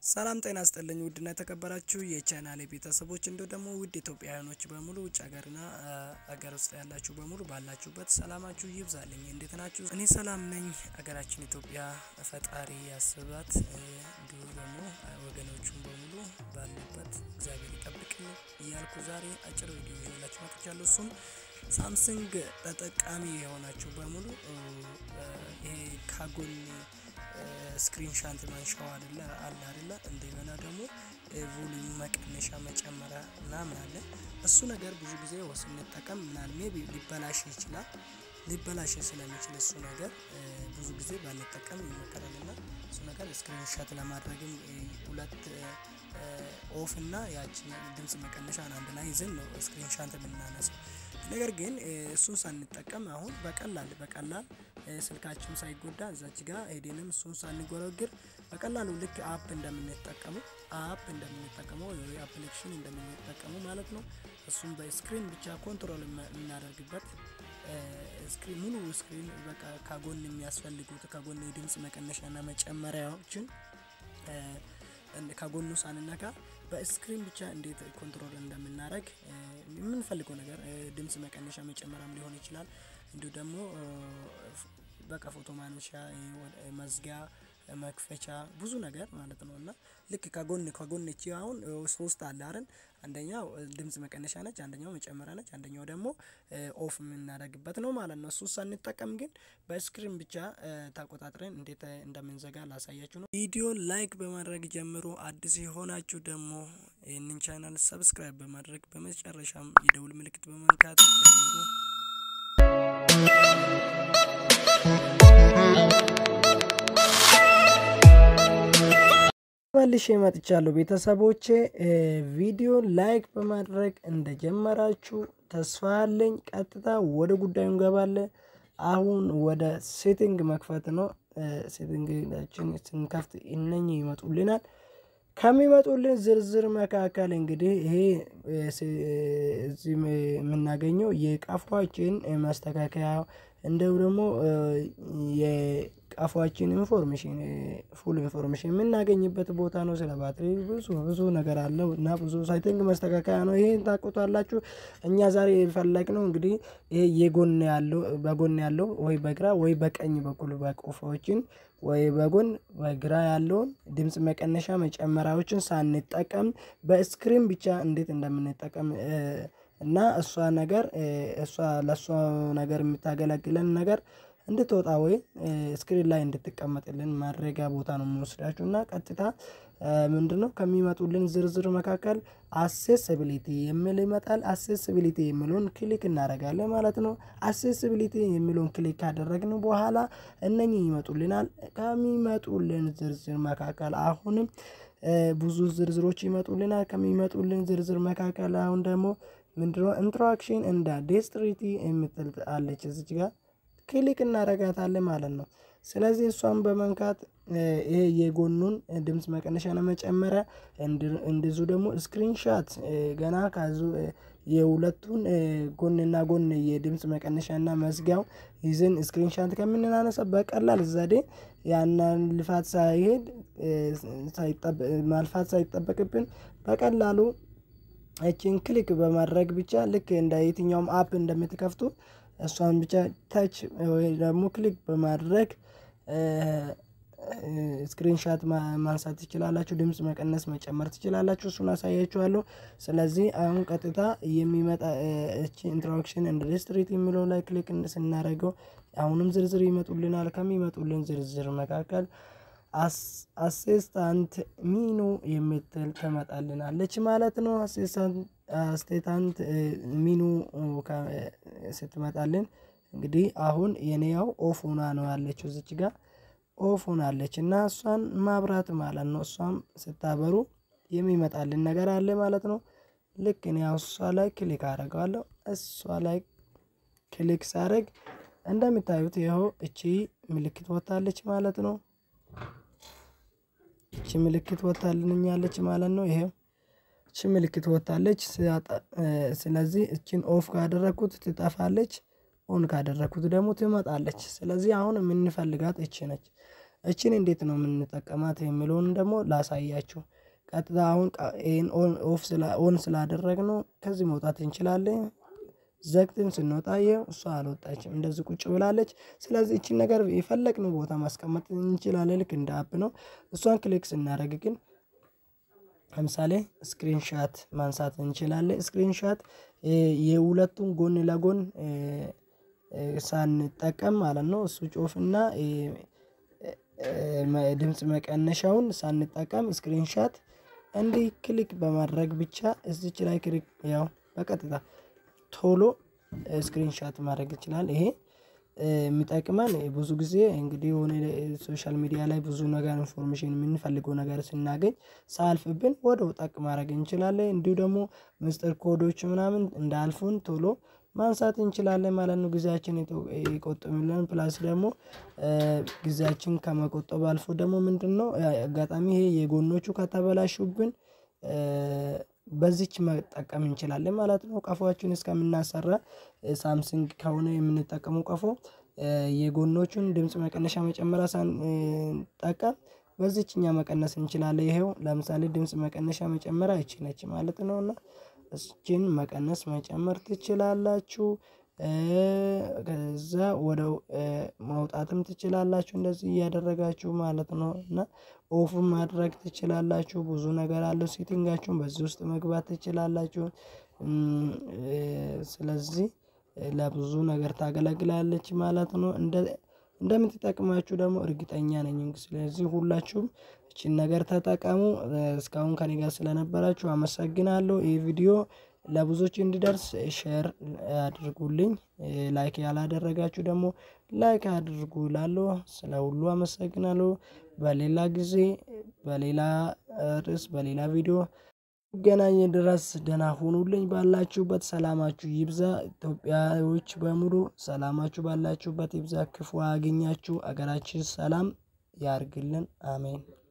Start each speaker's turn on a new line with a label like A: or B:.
A: ሰላም ጤና ይስጥልኝ ውድና የተከበራችሁ የቻናሌ ቤተሰቦች እንዲሁ ደግሞ ውድ ኢትዮጵያውያኖች በሙሉ ውጭ ሀገርና ሀገር ውስጥ ያላችሁ በሙሉ ባላችሁበት ሰላማችሁ ይብዛልኝ። እንዴት ናችሁ? እኔ ሰላም ነኝ። ሀገራችን ኢትዮጵያ ፈጣሪ ያስባት፣ እንዲሁ ደግሞ ወገኖቹን በሙሉ ባሉበት እግዚአብሔር ይጠብቅልኝ እያልኩ ዛሬ አጭር ቪዲዮ ይዤላችሁ መጥቻለሁ። እሱም ሳምሰንግ ተጠቃሚ የሆናችሁ በሙሉ ይሄ ካጎን ስክሪንሻት ማንሻው አይደለ አለ አይደለ እንደገና ደግሞ ቮሊዩም መቀነሻ መጨመሪያ ምናምን አለ። እሱ ነገር ብዙ ጊዜ ስንጠቀም ምናል ሜቢ ሊበላሽ ይችላል። ሊበላሽ ስለሚችል እሱ ነገር ብዙ ጊዜ ባንጠቀም ይመከራል። እና እሱ ነገር ስክሪንሻት ለማድረግም ሁለት ኦፍ እና ያችን ድምጽ መቀነሻን አንድ ላይ ይዘን ነው ስክሪንሻት የምናነሳው። ነገር ግን እሱን ሳንጠቀም አሁን በቀላል በቀላል ስልካችን ሳይጎዳ እዛች ጋር ሄደንም እሱን ሳንጎረግር በቀላሉ ልክ አፕ እንደምንጠቀመው አፕ እንደምንጠቀመው ወይ አፕሊኬሽን እንደምንጠቀመው ማለት ነው። እሱም በስክሪን ብቻ ኮንትሮል የምናደርግበት ስክሪን ሙሉ ስክሪን በቃ ከጎን የሚያስፈልጉት ከጎን የድምጽ መቀነሻና መጨመሪያዎችን ከጎኑ ሳንነካ በስክሪን ብቻ እንዴት ኮንትሮል እንደምናደርግ የምንፈልገው ነገር ድምጽ መቀነሻ መጨመሪያም ሊሆን ይችላል። እንዲሁ ደግሞ በቃ ፎቶ ማንሻ መዝጊያ መክፈቻ ብዙ ነገር ማለት ነው። እና ልክ ከጎን ከጎን እቺ አሁን ሶስት አለ አይደል? አንደኛው ድምጽ መቀነሻ ነች፣ አንደኛው መጨመሪያ ነች፣ አንደኛው ደግሞ ኦፍ የምናደርግበት ነው ማለት ነው። እሱ ሳንጠቀም ግን በስክሪን ብቻ ተቆጣጥረን እንዴት እንደምንዘጋ ላሳያችሁ ነው። ቪዲዮ ላይክ በማድረግ ጀምሮ አዲስ የሆናችሁ ደግሞ ይህንን ቻናል ሰብስክራይብ በማድረግ በመጨረሻም የደውል ምልክት በመንካት ጀምሩ። መልሼ መጥቻለሁ ቤተሰቦቼ። ቪዲዮ ላይክ በማድረግ እንደጀመራችሁ ተስፋ አለኝ። ቀጥታ ወደ ጉዳዩ እንገባለን። አሁን ወደ ሴቲንግ መክፈት ነው። ሴቲንጋችን ስንከፍት እነኚህ ይመጡልናል። ከሚመጡልን ዝርዝር መካከል እንግዲህ ይሄ እዚህ የምናገኘው የቀፏችን ማስተካከያ እንደው ደግሞ የቀፏችን ኢንፎርሜሽን ፉል ኢንፎርሜሽን የምናገኝበት ቦታ ነው። ስለ ባትሪ ብዙ ብዙ ነገር አለው እና ብዙ ሳይቲንግ መስተካከያ ነው። ይሄን ታውቁታላችሁ። እኛ ዛሬ የፈለግነው እንግዲህ ይሄ የጎን ያለው በጎን ያለው ወይ በግራ ወይ በቀኝ በኩል በቀፎችን ወይ በጎን በግራ ያለውን ድምጽ መቀነሻ መጨመሪያዎችን ሳንጠቀም በስክሪን ብቻ እንዴት እንደምንጠቀም እና እሷ ነገር እሷ ለእሷ ነገር የምታገለግለን ነገር እንድትወጣ ወይ ስክሪን ላይ እንድትቀመጥልን ማድረጊያ ቦታ ነው የምንወስዳችሁ። እና ቀጥታ ምንድነው ከሚመጡልን ዝርዝር መካከል አሴስቢሊቲ የሚል ይመጣል። አሴስቢሊቲ የሚለውን ክሊክ እናደርጋለን ማለት ነው። አሴስቢሊቲ የሚለውን ክሊክ ካደረግን በኋላ እነኚህ ይመጡልናል። ከሚመጡልን ዝርዝር መካከል አሁንም ብዙ ዝርዝሮች ይመጡልናል። ከሚመጡልን ዝርዝር መካከል አሁን ደግሞ ምንድነው ኢንትራክሽን እንደ ዴስትሪቲ የምትል አለች እዚች ጋር ክሊክ እናረጋታለን ማለት ነው። ስለዚህ እሷን በመንካት ይሄ የጎኑን ድምጽ መቀነሻና መጨመሪያ እንደዚሁ ደግሞ ስክሪንሻት ገና ካዙ የሁለቱን ጎንና ጎን የድምጽ መቀነሻና መዝጊያው ይዘን ስክሪንሻት ከምንናነሳ በቀላል ዘዴ ያንን ልፋት ሳይሄድ ማልፋት ሳይጠበቅብን በቀላሉ እችን ክሊክ በማድረግ ብቻ ልክ እንደ የትኛውም አፕ እንደምትከፍቱ እሷን ብቻ ታች ወይ ደግሞ ክሊክ በማድረግ ስክሪንሻት ማንሳት ትችላላችሁ። ድምጽ መቀነስ መጨመር ትችላላችሁ። እሱን አሳያችኋለሁ። ስለዚህ አሁን ቀጥታ የሚመጣ እቺ ኢንትሮዳክሽን እንደ ዲስትሪት የሚለው ላይ ክሊክ ስናደርገው አሁንም ዝርዝር ይመጡልናል። ከሚመጡልን ዝርዝር መካከል አሴስታንት ሚኑ የምትል ትመጣልናለች ማለት ነው። አሴስታንት ሚኑ ስትመጣልን እንግዲህ አሁን የኔያው ኦፍ ሆና ነው ያለችው እዚች ጋር ኦፍ ሆናለች እና እሷን ማብራት ማለት ነው። እሷም ስታበሩ የሚመጣልን ነገር አለ ማለት ነው። ልክ እኔ እሷ ላይ ክሊክ አደርገዋለሁ። እሷ ላይ ክሊክ ሳደርግ እንደምታዩት ይኸው እቺ ምልክት ወታለች ማለት ነው። እቺ ምልክት ወታልኛለች ማለት ነው። ይሄው እቺ ምልክት ወታለች። ስለዚህ እቺን ኦፍ ካደረኩት ትጠፋለች። ኦን ካደረኩት ደግሞ ትመጣለች። ስለዚህ አሁን የምንፈልጋት እቺ ነች። እችን እንዴት ነው የምንጠቀማት የሚለውን ደግሞ ላሳያችሁ። ቀጥታ አሁን ይሄን ኦፍ ኦን ስላደረግነው ከዚህ መውጣት እንችላለን። ዘግተን ስንወጣ ይኸው እሷ አልወጣችም እንደዚህ ቁጭ ብላለች። ስለዚህ ይቺን ነገር የፈለግነው ቦታ ማስቀመጥ እንችላለን ልክ እንደ አፕ ነው። እሷን ክሊክ ስናደርግ ግን ለምሳሌ ስክሪን ሻት ማንሳት እንችላለን። ስክሪን ሻት የሁለቱን ጎን ለጎን ሳንጠቀም ማለት ነው። እሱ ጮፍና ድምጽ መቀነሻውን ሳንጠቀም ስክሪን ሻት እንዲህ ክሊክ በማድረግ ብቻ እዚች ላይ ክሊክ ያው በቀጥታ ቶሎ ስክሪን ሻት ማድረግ ይችላል። ይሄ የሚጠቅመን ብዙ ጊዜ እንግዲህ የሆነ ሶሻል ሚዲያ ላይ ብዙ ነገር ኢንፎርሜሽን የምንፈልገው ነገር ስናገኝ ሳያልፍብን ወዲያው ጠቅ ማድረግ እንችላለን። እንዲሁ ደግሞ ምስጢር ኮዶች ምናምን እንዳያልፉን ቶሎ ማንሳት እንችላለን ማለት ነው። ጊዜያችን ይቆጥብልን ፕላስ ደግሞ ጊዜያችን ከመቆጠብ አልፎ ደግሞ ምንድነው አጋጣሚ ይሄ የጎኖቹ ከተበላሹብን በዚች መጠቀም እንችላለን ማለት ነው። ቀፎአችን እስከምናሰራ ሳምሰንግ ከሆነ የምንጠቀመው ቀፎ የጎኖቹን ድምጽ መቀነሻ መጨመሪያ ሳንጠቀም በዚች እኛ መቀነስ እንችላለን። ይሄው ለምሳሌ ድምጽ መቀነሻ መጨመሪያ ይቺ ነች ማለት ነው። እና እችን መቀነስ መጨመር ትችላላችሁ። ከዛ ወደ ማውጣትም ትችላላችሁ እንደዚህ እያደረጋችሁ ማለት ነው። እና ኦፍም ማድረግ ትችላላችሁ ብዙ ነገር አለው ሴቲንጋችሁን በዚህ ውስጥ መግባት ትችላላችሁ። ስለዚህ ለብዙ ነገር ታገለግላለች ማለት ነው። እንደ እንደምትጠቅማችሁ ደግሞ እርግጠኛ ነኝ። ስለዚህ ሁላችሁም ይቺን ነገር ተጠቀሙ። እስካሁን ከእኔ ጋር ስለነበራችሁ አመሰግናለሁ። ይህ ቪዲዮ ለብዙዎች እንዲደርስ ሼር አድርጉልኝ። ላይክ ያላደረጋችሁ ደግሞ ላይክ አድርጉ እላለሁ። ስለ ሁሉ አመሰግናለሁ። በሌላ ጊዜ በሌላ ርዕስ በሌላ ቪዲዮ እስክንገናኝ ድረስ ደህና ሁኑልኝ። ባላችሁበት ሰላማችሁ ይብዛ። ኢትዮጵያዎች በሙሉ ሰላማችሁ ባላችሁበት ይብዛ። ክፉ አያግኛችሁ። ሀገራችን ሰላም ያርግልን። አሜን